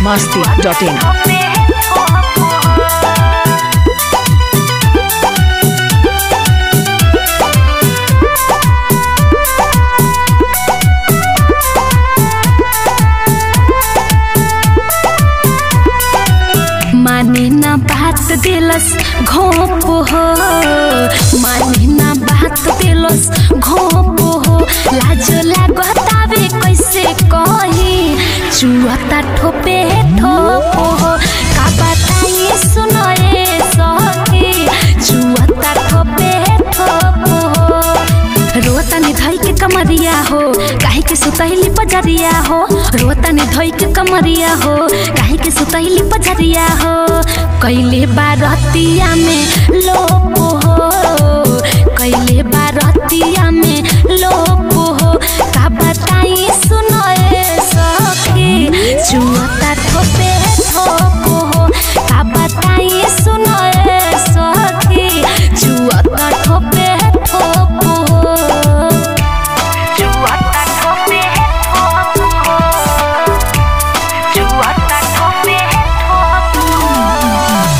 masti.in. माने ना बात दिलस घोप हो माने ना बात दिलस घोप हो लाज लागतावे कैसे कही चुअता ठोपे ठोप हो का बताई सुनए सखी चुअता ठोपे ठोप हो रोतानी धई के कमरिया हो काहे के सुतैली पजरिया हो रोतानी धई के कमरिया हो काहे के सुतैली पजरिया हो कैले बारतिया में लोप हो कैले बारतिया में लोप हो का बताई सुनए सखी चुअता ठोपे ठोप हो का बताई सुनए सखी चुअता ठोपे ठोप हो चुअता ठोपे ठोप हो चुअता ठोपे ठोप हो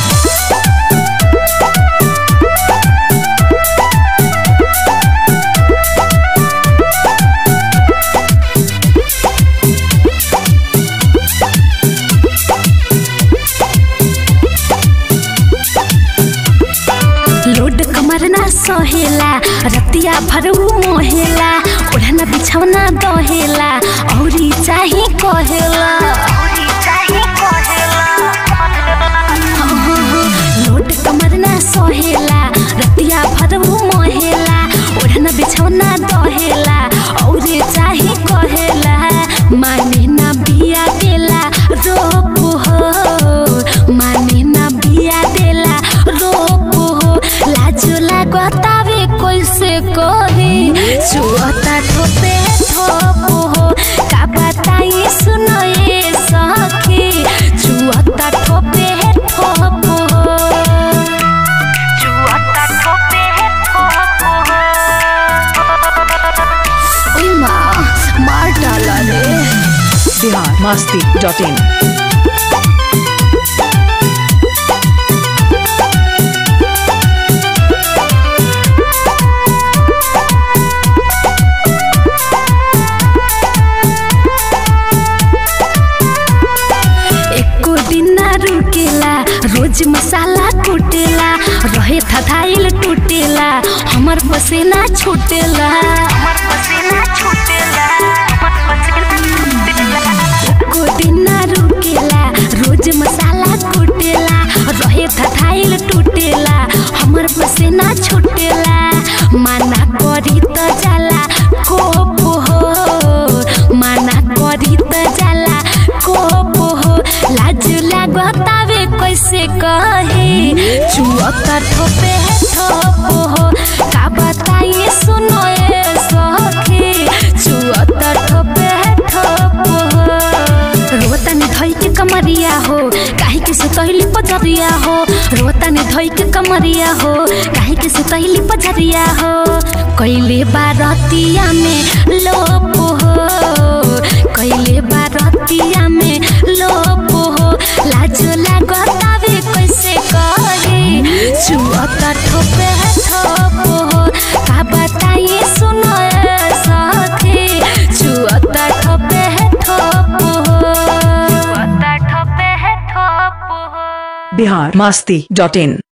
लोड कमर ना सहेला रतिया भरू मोहेला ओढ़ना बिछौना दहेला औरी चाही कहेला लोड कमर ना सहेला रतिया भरू मोहेला ओढ़ना बिछौना दहेला औरी चाही कहेला माने ना बिया देला रोप हो माने ना बिया देला रोप हो लाजो लागतावे कैसे कही छुअता ठोपे ठोप हो का बताई सुनए सखी छुअता ठोपे ठोप हो छुअता ठोपे ठोप हो ओइ माँ मार डाला रे Bihar masti.in. एको दिन ना रुकेला रोज मसाला कुटेला रहे थथाइल टूटेला हमर पसीना छूटेला एको दिन ना रुकेला रोज मसाला कुटेला रहे थथाइल टूटेला हमर पसीना छूटेला माना करी त जाला कोप हो माना करी त जाला कोप हो लाज लागतावे कैसे कहे चुअता ठोपे ठोप हो का बताई सुनए सखी चुअता ठोपे ठोप हो रोतानी धई के कमरिया हो काहे के सुतैली पजरिया हो रोतानी धई के कमरिया हो काहे के सुतैली पजरिया हो कैले बारतिया में लोप हो कैले बारतिया में लोप हो लाज लागतावे कैसे कहे छुअता ठोपे ठोप हो का बताई सुनए सखी छुअता ठोपे ठोप हो छुअता ठोपे ठोप हो Bihar masti.in.